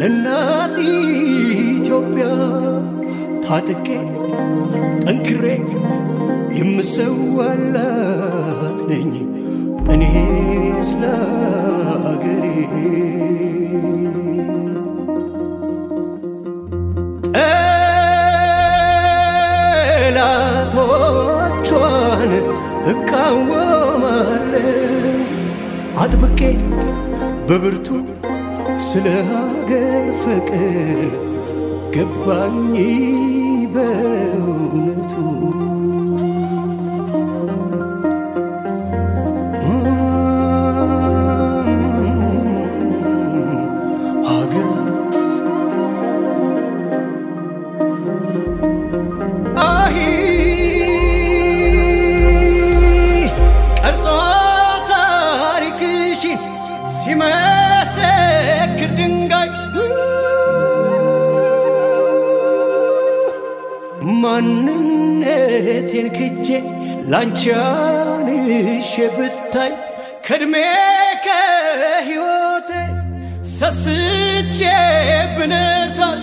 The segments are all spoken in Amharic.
ለእናት ኢትዮጵያ ታጥቄ ጠንክሬ የምሰዋላት ነኝ እኔ ስለ አገሬ ጠላቶቿን እቃወማለሁ አጥብቄ በብርቱ ስለ ሀገር ፍቅር ገባኝ በእውነቱ ሀገር አሂ ቀርጾ ታሪክሽን ሲመሰክር ድንጋይ ማንነቴን ክጄ ላንቺ አንሼ ብታይ ከእድሜ ከሕይወቴ ሰስቼ ብነሳሽ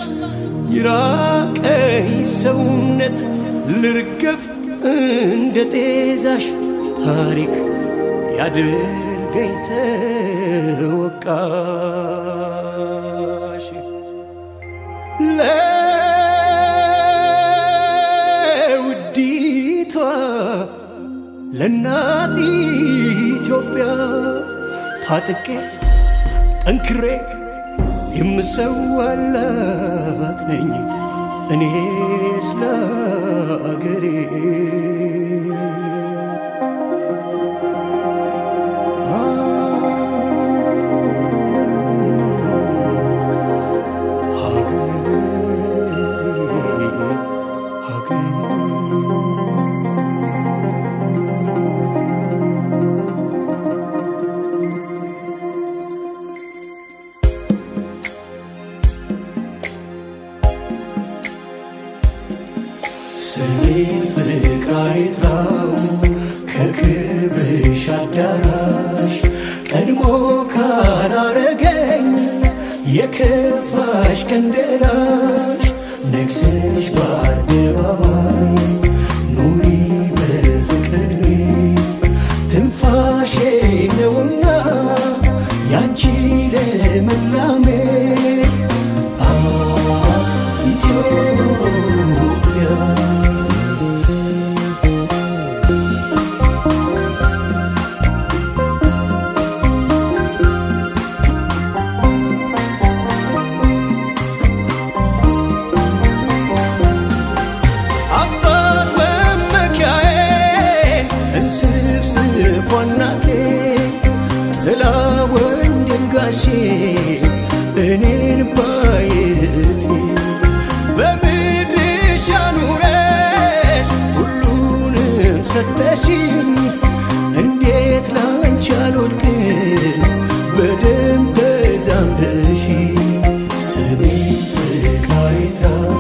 ይራቀኝ ሰውነት ልርገፍ እንደ ጤዛሽ ታሪክ ያድርገኝ ተወቃሽ ለውዲቷ ለእናት ኢትዮጵያ ታጥቄ ጠንክሬ የምሰዋላት ነኝ እኔ ስለ አገሬ ስሜ ፍቅር አይጥራው ከክብርሽ አዳራሽ ቀድሞ ካላረገኝ የከፋሽ ቀን ደራሽ ነግሰሽ በአደባባይ ኑሪ በፍቅር ትንፋሼ ነውና ያንቺ ለመላሜ አ ኢትዮጵያ አባት መመኪያዬን እንስፍስፏ እናቴ ጥላ ወንድም ጋሼ እኔን ባየቴ በምድርሽ አኑረሽ ሁሉንም ሰጠሽኝ እንዴት ላንቺ አልወድቅም በደም ተዛምደሽ ስሜ ፍቅር አይጥራው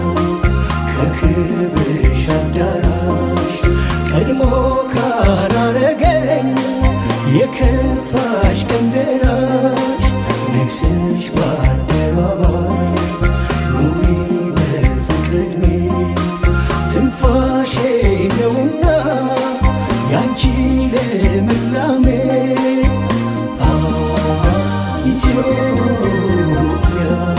ከክብርሽ አዳራሽ ቀድሞ ካላረገኝ የከፋሽ ቀን ደራሽ ነግሰሽ በአደባባይ ኑሪ በፍቅር ዕድሜ ትንፋሼ ነውና ያንቺ ለምላሜ አ ኢትዮጵያ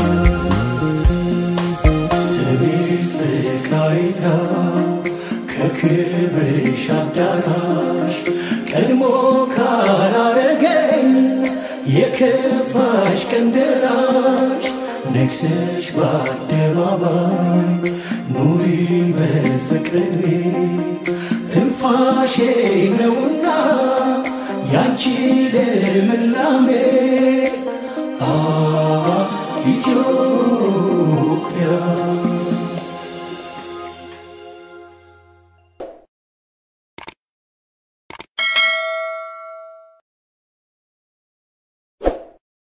ስሜ ፍቅር አይጥራው ከክብርሽ አዳራሽ ቀድሞ ካላረገኝ የከፋሽ ቀን ደራሽ ነግሰሽ በአደባባይ ኑሪ በፍቅር ዕድሜ ትንፋሼ ነውና ያንቺ ልምላሜ አ ኢትዮጵያ